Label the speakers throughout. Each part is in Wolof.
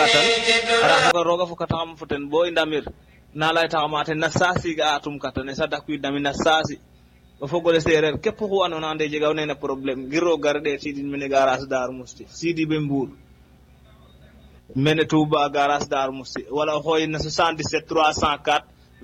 Speaker 1: kattan ara foka roga foka taxam fo ten bo i ndamir na lay taxama ten na saasi ga atum kattan e sa dakwiid nami na saasi o fogole seereer képp xu andoona ande jega nene problème ngir roog gar ɗee tidin mene garage Darou Mousti sidi ɓe Mbour mene Touba garage Darou Mousti wala o xooyin na 77 304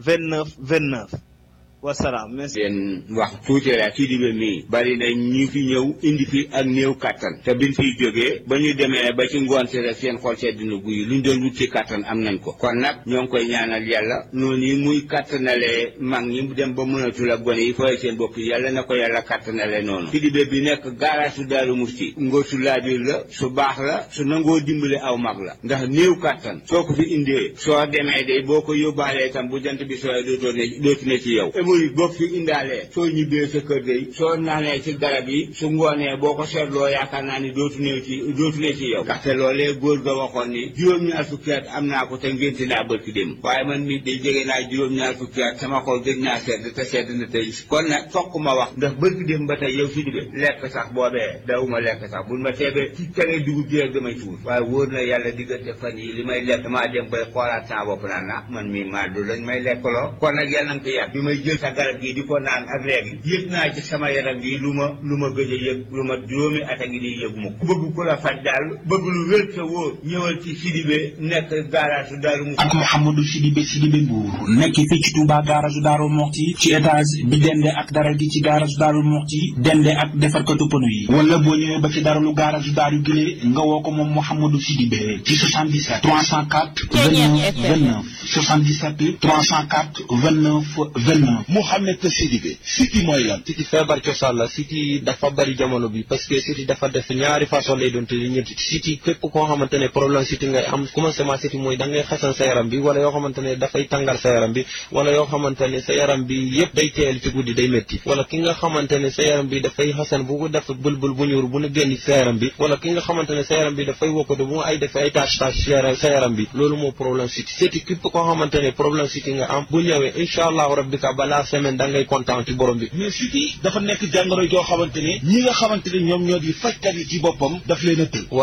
Speaker 1: 29 29 wasalaam merci
Speaker 2: leen wax tuuti rek ci dibe mii bari na ñi fi ñëw indi fi ak néew kattan te biñ fiy jógee ba ñu demee ba ci ngoon si rek seen xol sedd na guy luñ doon wut ci kattan am nañ ko kon nag ñoo ngi koy ñaanal yàlla noonu yi muy kattanalee mag ñi dem ba mënatul ak gone yi fooy seen bopp yàlla na ko yàlla kattanale noonu ci dibe bi nekk garage su Daaru Musti ngóor su laabir la su baax la su nangoo dimbale aw mag la ndax néew kattan soo ko fi indee soo demee de boo ko yóbbaalee itam bu jant bi sooy dootoo ne dootu ne ci yow muy bokk fi indaalee soo ñibbee sa kër day soo naanee ci garab yi su ngoonee boo ko seetloo yaakaar naa ni dootu ne ci dootu ne ci yow ndaxte loolee góor ga waxoon ni juróom-ñaar fukki at am naa ko te ngénte naa bërki dem waaye man mi day jege naa juróom-ñaar fukki at sama xol gëj naa sedd te sedd na tey kon nag fokk ma wax ndax bërki dem ba tey yow si dibe lekk sax boobee dawuma lekk sax buñ ma teebee ci tere dugub ji rek damay tuur waaye wóor na yàlla diggante fan yi li may lekk maa dem bay xoolaat sama bopp naan na man mi maa du lañ may lekkaloo kon nag yàlla nga ko yàgg bi may jël sa garab gi di ko naan ak léegi yëg naa ci sama yaram gi lu ma lu ma gëj a yëg lu ma juróomi at a ngi nii yëg ma ko bëgg ku la faj daal bëgg lu wér te wóor ñëwal ci Sidibé nekk garage Daaru Musti
Speaker 3: ak Mouhamadou Sidibé Sidibé Mbour nekk fii ci Touba garage Daaru Muxti ci étage bi dende ak dara gi ci garage Daaru Muxti dende ak defarkatu pneu yi wala boo ñëwee ba ci daralu garage Daaru Gile nga woo ko moom Mouhamadou Sidibé ci 77 304 29 29 77 304 29 29
Speaker 4: Mouhamed Sidibé siti mooy lan
Speaker 5: siti feebar cosaan la siti dafa bari jamono bi parce que siti dafa def ñaari façon lay doon te ñetti siti képp koo xamante ne problème siti ngay am commencement siti mooy da ngay xasan sa yaram bi wala yoo xamante ne dafay tàngal sa yaram bi wala yoo xamante ne sa yaram bi yëpp day teel ci guddi day métti wala ki nga xamante ne sa yaram bi dafay xasan bu ko def bulbul bu ñuur bu ne génn sa yaram bi wala ki nga xamante ne sa yaram bi dafay wokkatu bu ay def ay tâche tâche sa yaram bi loolu moo problème siti siti képp koo xamante ne problème siti nga am bu ñëwee incha allahu rabbi ka balaa semaine da ngay kontaan ci borom bi
Speaker 4: mais siti dafa nekk jàngoro joo xamante ne ñi nga xamante ne ñoom ñoo di fajkat yi ci boppam daf leen a tël